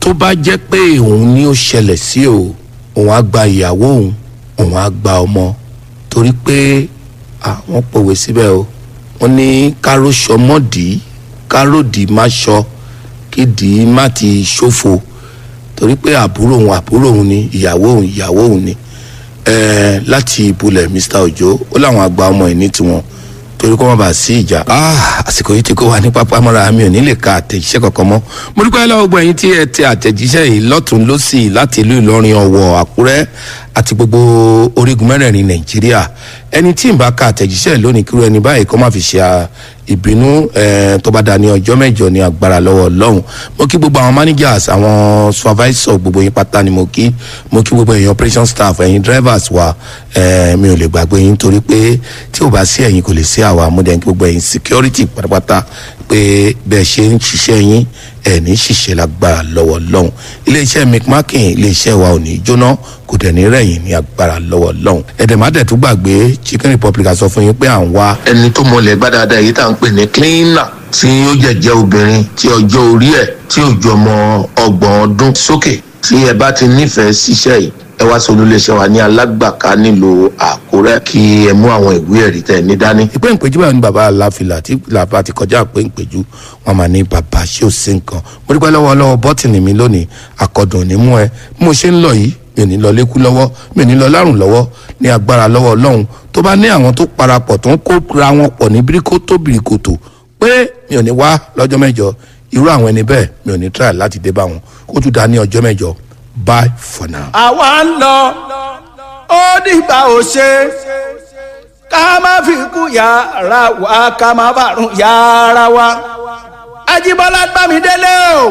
tó bá jẹ́ pé òun ni ó ṣẹlẹ̀ sí o òun á gba ìyàwó òun òun á gba ọmọ torí pé àwọn pòwe síbẹ̀ o wọ́n ní káró sọmọ́dì káròdì má sọ kídì má ti ṣòfò torí pé àbúrò òun àbúrò òun ni ìyàwó òun ìyàwó òun ni ẹẹ láti ibùlẹ̀ mr ojo ó láwọn àgbà ọmọ ẹ̀ ní tiwọn torí kó má bàa sí ìjà. àsìkò yìí ti kó wa ní pápá mọ́ra mi ò ní lè ka àtẹ̀jíṣẹ́ kankan mọ́. mo dúpẹ́ lọ́wọ́ gbogbo ẹ̀yin tí ẹ tẹ àtẹ̀jíṣẹ́ yìí lọ́tún lọ́sì láti ìlú ìlọrin ọ̀wọ̀ àkúrẹ́ àti gbogbo orígun mẹ́rẹ̀ẹ̀rin nàìjíríà ẹni tí ń bá ka àtẹ̀jíṣẹ́ lónìí kúrò ẹni báyìí kó má fi ṣe ìbínú tó bá dá ní ọjọ́ mẹ́jọ ní agbára lọ́wọ́ ọlọ́run mo kí gbogbo àwọn managers àwọn supervisor gbogbo yín pátá ni mo kí mo kí gbogbo ẹ̀yin operation staff ẹ̀yin drivers wa mi ò lè gbàgbé yín torí pé tí ò bá sí ẹ̀yin kò lè sí àwa mo dẹ̀ kí gbogbo ẹ̀yin security pátápátá pé bẹ́ẹ̀ ṣe ń ṣiṣẹ́ yín ẹ̀ ní ṣiṣẹ́ lágbára lọ́wọ́ ọlọ́run iléeṣẹ́ mcmakin iléeṣẹ́ wa ò ní jóná kò dẹ̀ ní rẹ̀yìn ní agbára lọ́wọ́ lọ́hùn. ẹ̀dẹ̀mádẹ̀ tún gbàgbé chicken republic sọ fún yín pé à ń wá. ẹni tó mọlẹ̀ gbá dáadáa èyí tá à ń pè ní cleaner tí ó jẹ̀jẹ̀ obìnrin tí ọjọ́ orí ẹ̀ tí ò ju ọmọ ọgbọ̀n ọdún sókè tí ẹ bá ti nífẹ̀ẹ́ síṣẹ́ yìí ẹ wá sọ olùléṣẹ́ wa ní alágbàká nílùú àkúrẹ́ kí ẹ mú àwọn ìwé ẹ̀rí tẹ̀ ní dání. ìpè ìpèjú báyìí ní baba aláfilà tí làbá ti kọjá pé ìpèjú wọn máa ní baba ṣé ò sí nǹkan mo dúpẹ́ lọ́wọ́ lọ́wọ́ bọ́tìnì mi lónìí akọ̀dùn ní mú ẹ bí mo ṣe ń lọ yìí mi ò ní lọ lékú lọ́wọ́ mi ò ní lọ lárùn lọ́wọ́ ní agbára lọ́wọ́ ọlọ́run tó bá ní àwọn tó parapọ̀ tó ń kóra wọn pọ̀ ní bíríkótó bìrìkòtò pé mi ò ní wá lọ́jọ́ mẹ́jọ irú àwọn ẹni bẹ́ẹ̀ mi ò ní try láti dé bá wọn kó tún dá ní ọjọ́ mẹ́jọ bye for now. àwa ń lọ ó dìgbà ò ṣe ká má fi kú yàrá wa ká má bàrún yàrá wa ajíbọ́lá gbàmídélé o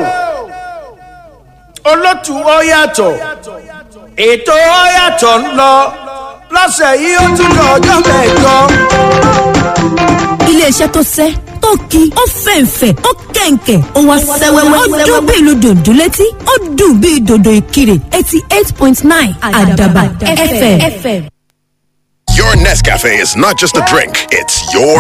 olótù ó yàtọ̀ ètò ó yàtọ̀ ń lọ lọ́sẹ̀ yìí ó tún lọ ọjọ́ mẹ́jọ. iléeṣẹ́ tó sẹ́ tó ki ó fẹ̀ǹfẹ̀ ó kẹ̀ǹkẹ̀ ó wá sẹ́wẹ́wẹ́ ó dún bí ìlú dòdò létí ó dùn bí dòdò ìkirè eighty eight point nine àdàbà fm. Your Nescafe is not just a drink, it's your